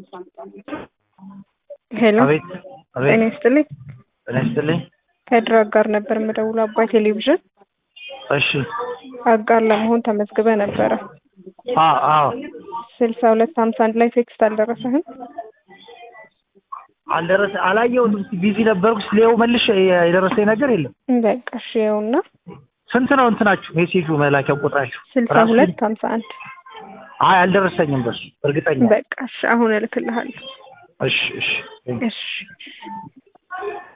ሄሎ አቤት ጤና አቤት ይስጥልኝ። ጤና ይስጥልኝ። ከድር አጋር ነበር የምደውለው አባይ ቴሌቪዥን እሺ አጋር ለመሆን ተመዝግበ ነበረ። አ አዎ ስልሳ ሁለት ሀምሳ አንድ ላይ ቴክስት አልደረሰህም? አልደረሰ አላየሁትም። እስኪ ቢዚ ነበርኩ። ስሌው መልሽ የደረሰኝ ነገር የለም። በቃ እሺ ይኸውና ስንት ነው እንትናችሁ ሜሴጁ መላኪያው ቁጥራችሁ? ስልሳ ራሱ ሁለት ሀምሳ አንድ አይ አልደረሰኝም በሱ እርግጠኛ በቃ እሺ አሁን እልክልሃለሁ። እሺ እሺ እሺ